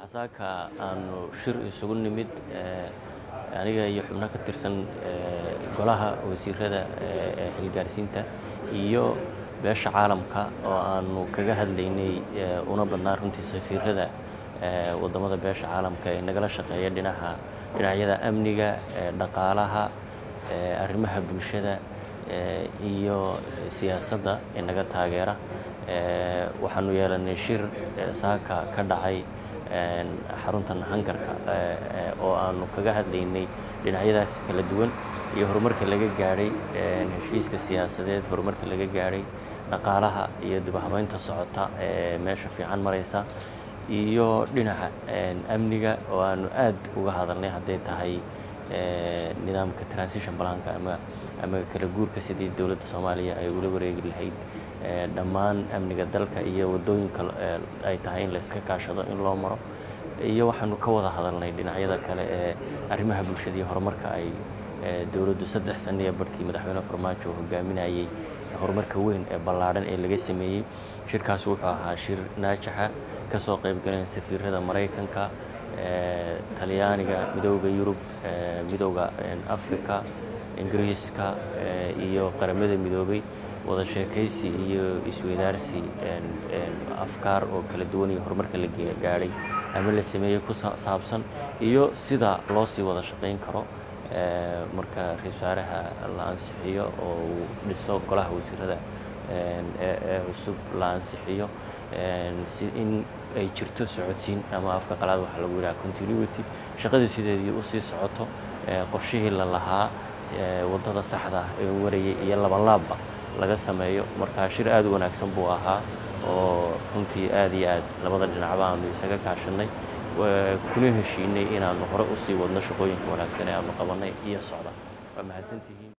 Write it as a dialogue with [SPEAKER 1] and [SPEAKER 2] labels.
[SPEAKER 1] waxaa saaka aanu shir isugu nimid aniga iyo xubno ka tirsan golaha wasiirada ee xilgaarsiinta iyo beesha caalamka oo aanu kaga hadlaynay una badnaa runtii safiirada wadamada beesha caalamka ee nagala shaqeeya dhinaca dhinacyada amniga dhaqaalaha arrimaha bulshada iyo siyaasadda ee naga taageera waxaanu yeelanay shir saaka ka dhacay xaruntan hangarka oo aanu kaga hadlaynay dhinacyadaas kala duwan iyo horumarka laga gaadhay heshiiska siyaasadeed horumarka laga gaadhay dhaqaalaha iyo dibahabeynta socota ee meesha fiican maraysa iyo dhinaca amniga oo aanu aad uga hadalnay hadday tahay nidaamka transition balanka ama ama kala guurka sidii dowladda soomaaliya ay ula wareegi lahayd dhammaan amniga dalka iyo waddooyinka ay tahay in la iska kaashado in loo maro iyo waxaanu ka wada hadalnay dhinacyada kale ee arrimaha bulshada iyo horumarka ay dowladdu saddex saniya barhkii madaxweyne farmaajo hogaaminayay horumarka weyn ee ballaadhan ee laga sameeyey shirkaas wuxuu ahaa shir naajaxa ka soo qayb galeen safiirada maraykanka talyaaniga midooda yurub midooda africa ingiriiska iyo qaramada midoobay wada sheekaysi iyo isweydaarsi afkaar oo kala duwan iyo horumarka la gaadhay ama la sameeyey ku saabsan iyo sida loo sii wada shaqayn karo marka ra-isul wasaaraha la ansixiyo oo uu dhiso golaha wasiirada ee cusub la ansixiyo si in ay jirto socodsiin ama afka qalaad waxaa lagu yidhaha continuity shaqadii sideedii usii socoto qorshihii la lahaa waddada saxda ah ee warayay iyo labanlaabba laga sameeyo marka shir aad u wanaagsan buu ahaa oo runtii aad iyo aad labada dhinacba aanu isaga kaashanay kuna heshiinay inaanu hore usii wadno shaqooyinka wanaagsan ee aanu qabanay iyo socda waa mahadsantihiin